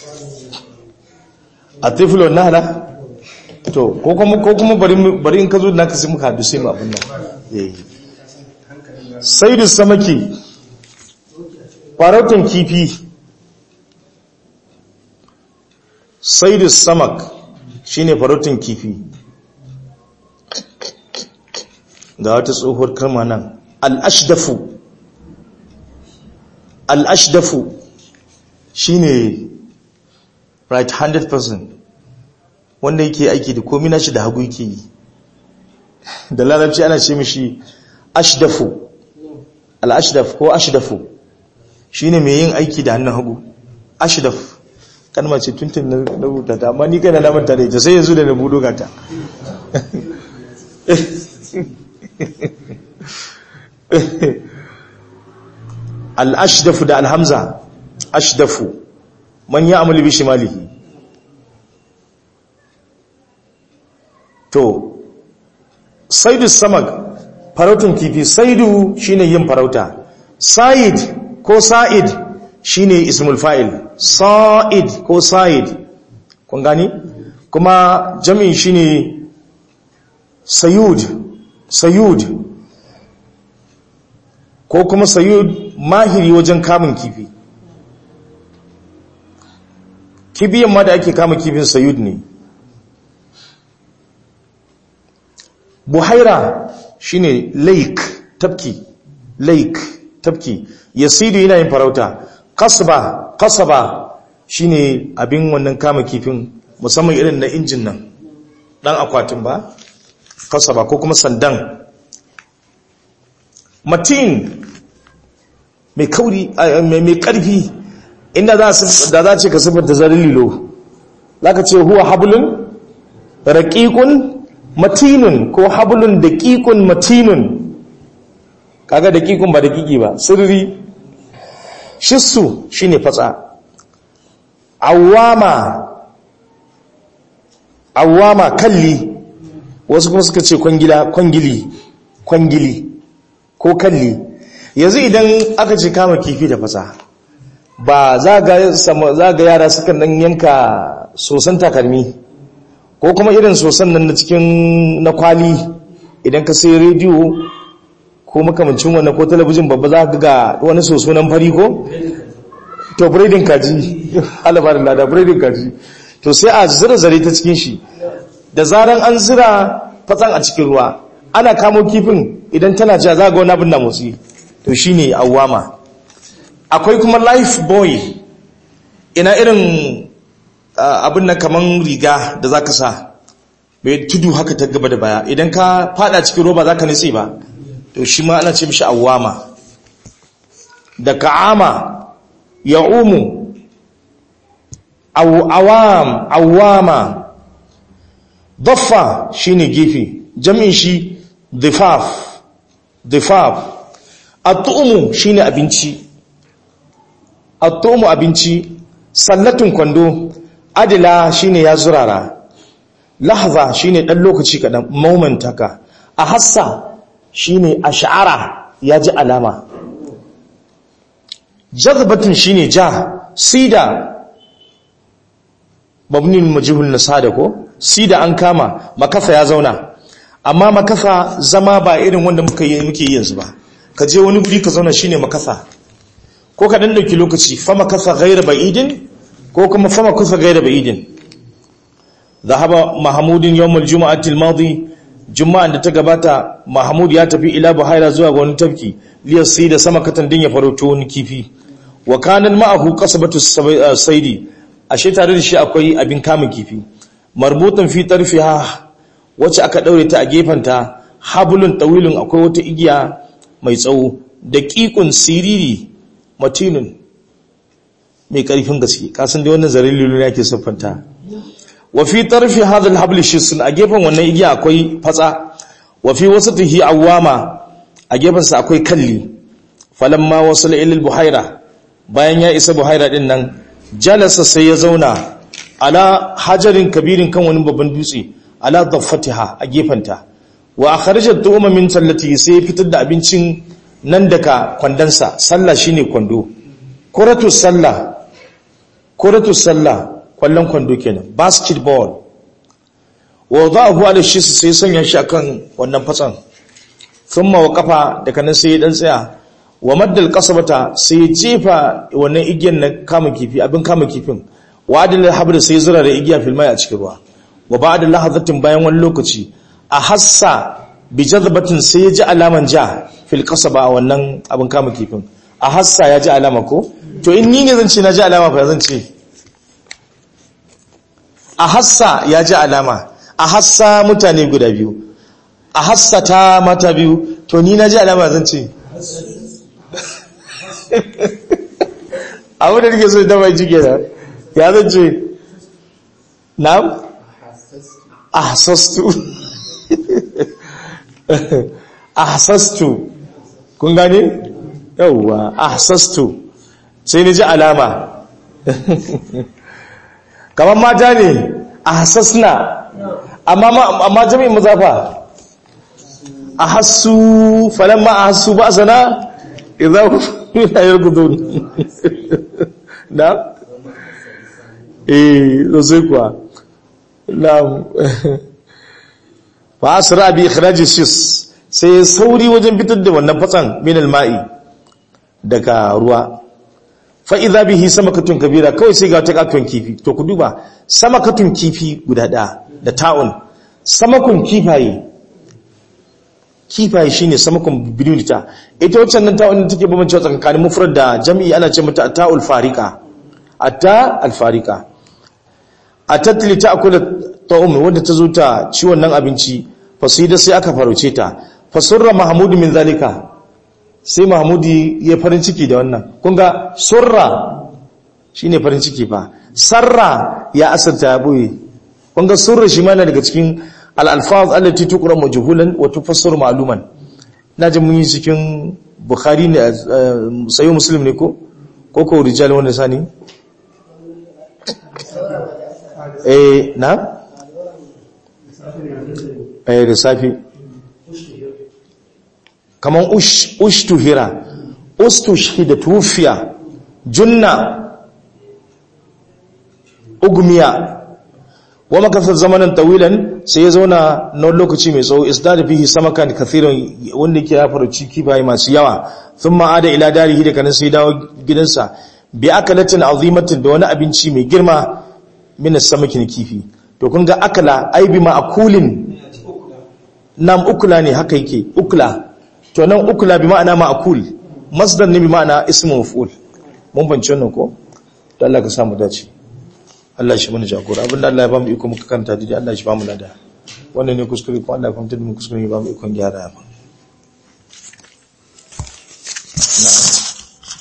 a tiflo na hala to ko kuma ko kuma bari mu- bari in ka zo naka sai muka hadu sai mu abin nan eh saidu samaki farautan kifi saidu samak shine farautan kifi ga wata tsohuwar kalma nan al-ashdafu al-ashdafu shine right handed person wanda yake aiki da komi nashi da hagu yake yi da larabci ana ce mishi ashdafu al-ashdaf ko ashdafu shine mai yin aiki da hannun hagu ashdaf kalma ce tuntun na rubuta ta amma ni kai na manta da ita sai yanzu da na budo gata al-ashdafu da al-hamza ashdafu man ya'malu bi shimalihi to saidu samag farautun kifi saidu shine yin farauta sa'id ko sa'id shine ismul fa'il sa'id ko sa'id kun gani kuma jami'in shine sayud sayud ko kuma sayud mahiri wajen kamun kifi kibiyan ma da ake kama kifin sayud ne buhaira shine lake tafki lake tafki yasidu yana yin farauta kasba kasaba shine abin wannan kama kifin musamman irin na injin nan dan akwatin ba kasaba ko kuma sandan matin mai kauri mai karfi inda za da za ce ka sifanta zarin lilo zaka ce huwa hablun raqiqun matinun ko hablun daqiqun matinun kaga daqiqun ba daqiqi ba sirri shissu shine fatsa awama awama kalli wasu kuma suka ce kwangila kwangili kwangili ko kalli yanzu idan aka ce kama kifi da fatsa ba za ga yara sukan dan yanka sosan takalmi ko kuma irin sosan nan na cikin na kwali idan ka sai rediyo ko makamancin wannan ko talabijin babba za ka ga wani soso nan fari ko to braiding kaji alabarin lada braiding kaji to sai a zira zare ta cikin shi da zaran an zira fatsan a cikin ruwa ana kamo kifin idan tana ja za ga wani abin na motsi to shine awwama akwai kuma life boy ina irin abin nan kaman riga da za ka sa mai tudu haka ta gaba da baya idan ka fada cikin roba za ka nitsi ba to shi ma ana ce mishi awama da ka'ama ya umu awam awama daffa shine gefe jami'in shi difaf difaf at-tu'mu shine abinci at-tu'mu abinci sallatun kwando adila shine ya zurara lahza shine dan lokaci kadan moment haka a hassa shine ash'ara ya ji alama jazbatun shine ja sida mabnin majhul nasada ko sida an kama makafa ya zauna amma makafa zama ba irin wanda muka yi muke yi yanzu ba ka je wani guri ka zauna shine makafa ko ka dan dauki lokaci fa makafa ghayra ba'idin ko kuma fama kusa gaida ba'idin zahaba mahamudin yawmul juma'atil madi juma'an da ta gabata mahamud ya tafi ila buhaira zuwa ga wani tafki liyasi da sama katan din ya farauto wani kifi wa kanan ma'ahu qasabatu saidi ashe tare da shi akwai abin kamun kifi marbutan fi tarfiha wacce aka daure ta a gefanta hablun tawilun akwai wata igiya mai tsawo daqiqun siriri matinun mai karfin gaske kasan dai wannan zarin lulu ne ake siffanta wa fi tarfi hadha al-habl shisun a gefen wannan igiya akwai fatsa wa fi wasatihi awama a gefen sa akwai kalli falamma wasala ila al-buhaira bayan ya isa buhaira din nan jalasa sai ya zauna ala hajarin kabirin kan wani babban dutse ala daffatiha a gefenta wa akhrajat tu'ma min sallati sai fitar da abincin nan daga kwandansa sallah shine kwando kuratu sallah kuratu sallah kwallon kwando kenan basketball wa za'ahu ala shi sai sanya shi akan wannan fatsan thumma waqafa daga nan sai dan tsaya wa maddal qasabata sai jefa wannan igiyar na kama kifi abin kama kifin wa adal habr sai zura da igiya fil mai a cikin ruwa wa ba'da lahazatin bayan wani lokaci a hassa bi jazbatin sai ya ji alaman ja fil qasaba wannan abin kama kifin a hassa ya ji alama ko to in ni ne zan ce na ji alama fa zan ce a hassa ya ji alama a hassa mutane guda biyu a hassa ta mata biyu to ni na ji alama zan ce abu da nake so da mai jike da ya zan ce na ahsastu ahsastu kun gane yauwa ahsastu sai ni ji alama kamar mata ne ahsasna amma amma jami'in muzafa ahassu falamma ahassu ba sana idan ya yargudun na eh sai kuwa na fa asra bi ikhraj shis sai sauri wajen fitar da wannan fatsan min alma'i daga ruwa fa idza bihi samakatun kabira kawai sai ga ta katun kifi to ku duba samakatun kifi guda ɗaya da ta'un samakun kifaye kifaye shine samakun bidunita ita wacce nan ta'un take bambance tsakanin mufrad da jami'i ana ce mata ta'ul fariqa atta al fariqa atatli ta'kul ta'um wanda ta zo ta ci wannan abinci fasida sai aka farauce ta fasurra mahmud min zalika sai mahmudi ya farin ciki da wannan kun ga surra shine farin ciki fa sarra ya asarta ya boye kun ga surra shi ma daga cikin al-alfaz allati tuqra majhulan wa tufassar ma'luman naji mun yi cikin bukhari ne sayo muslim ne ko ko ko rijal wanda sani eh na eh da safi kaman ushtuhira ustushhida tufiya junna ugmiya wa makasar zamanin tawilan sai ya zauna na lokaci mai tsawo isdada fihi samakan kathiran wanda ke ya faruci kifaye masu yawa sun ma'ada ila darihi da kanin sai dawo gidansa bi akalatin azimatin da wani abinci mai girma min samakin kifi to kun ga akala ai bi ma'akulin nam ukula ne haka yake ukula to nan ukula bi ma'ana ma'akul masdar ne bi ma'ana ismu maf'ul mun bance wannan ko to Allah ka samu dace Allah shi mana jagora abinda Allah ya bamu iko muka kanta dai Allah shi bamu lada wannan ne kuskure ko Allah ya fahimta da mu kuskure ya bamu ikon gyara ba